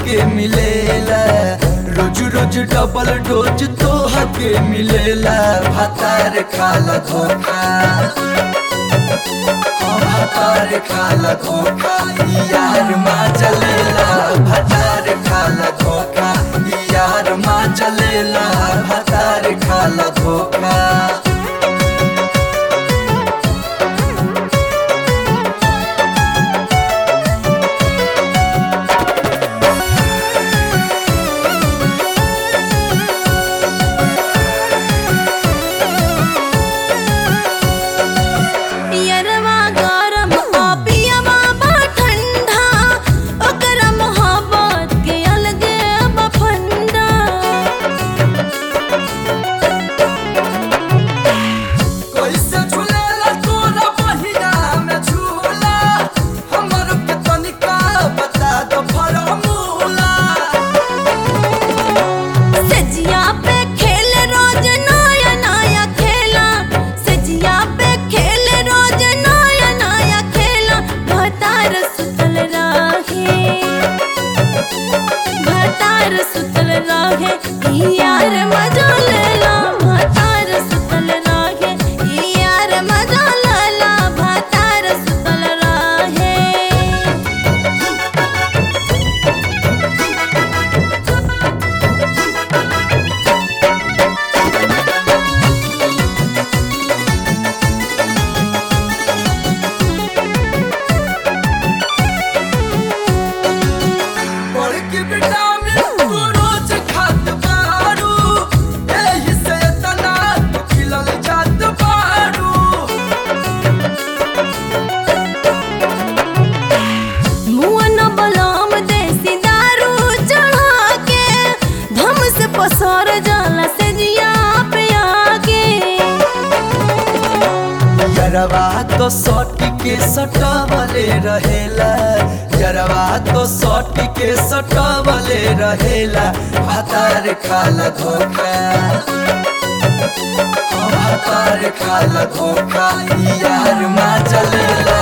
के मिलेला रोज रोज double dose तोह के मिलेला भातार खाला धोखा हाँ, भातार खाला धोखा यार माँ चलेला भातार खाला धोखा यार माँ चलेला भातार खाला धोखा पियरवा गरम आ पियवा बा ठंडा ओकरा मोहब्बत के अलगे बा फंदा कैसे झूलेला तोरा बहिना में झूला हमर के तनिका बता दो फॉर्मूला सजिया पे खेल रोज नया नया खेला सजिया पे खेल रोज नया नया खेला भतार सुतल रहे भतार सुतल रहे ई यार मजा लेला भतार सुतल रहे ई यार मजा लेला भतार सुतल रहे बड़ के विटामिन तू रोज खात बारू एही से तना तू खिलल जात बारू मुअन बलम देसी दारू चढ़ा के धम से पसर जाला से जिया पे आके यरवा तो सट के सटवले रहेला यरवा तो सट के सटवले रहेला भातार खाला धोखा हाँ, भातार खाला धोखा यार माँ चलेला